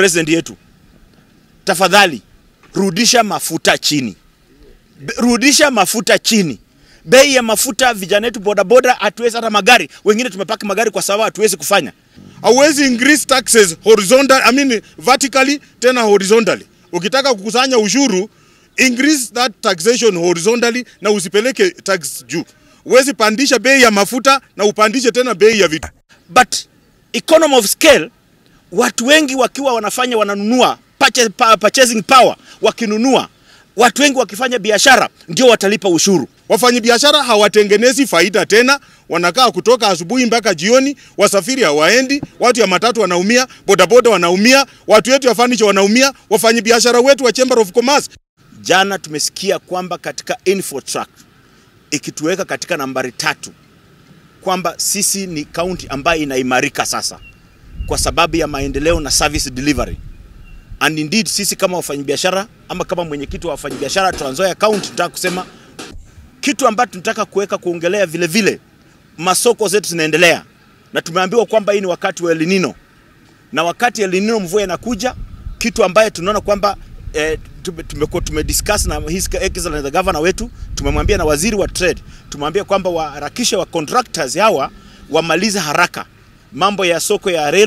president yetu, tafadhali rudisha mafuta chini, Be- rudisha mafuta chini. Bei ya mafuta, vijana wetu bodaboda hatuwezi, hata magari wengine tumepaki magari kwa sababu hatuwezi kufanya. hauwezi increase taxes horizontal, I mean vertically tena horizontally. Ukitaka kukusanya ushuru increase that taxation horizontally na usipeleke tax juu. Huwezi pandisha bei ya mafuta na upandishe tena bei ya vitu. but economy of scale, watu wengi wakiwa wanafanya wananunua purchase, pa- purchasing power, wakinunua watu wengi wakifanya biashara ndio watalipa ushuru. Wafanyabiashara hawatengenezi faida tena, wanakaa kutoka asubuhi mpaka jioni, wasafiri hawaendi, watu ya matatu wanaumia, bodaboda wanaumia, watu wetu ya furniture wanaumia, wafanyabiashara wetu wa Chamber of Commerce Jana tumesikia kwamba katika Infotrack ikituweka katika nambari tatu kwamba sisi ni kaunti ambayo inaimarika sasa kwa sababu ya maendeleo na service delivery. And indeed sisi kama wafanyabiashara ama kama mwenyekiti wa wafanyabiashara Trans Nzoia County tunataka kusema kitu ambacho tunataka kuweka kuongelea vile vile, masoko zetu zinaendelea na tumeambiwa kwamba hii ni wakati wa El Nino na wakati El Nino mvua inakuja, kitu ambaye tunaona kwamba eh, tume- tumekuwa tumediscuss na his excellence the governor wetu, tumemwambia na waziri wa trade, tumemwambia kwamba waharakishe wa contractors hawa wamalize haraka mambo ya soko ya rail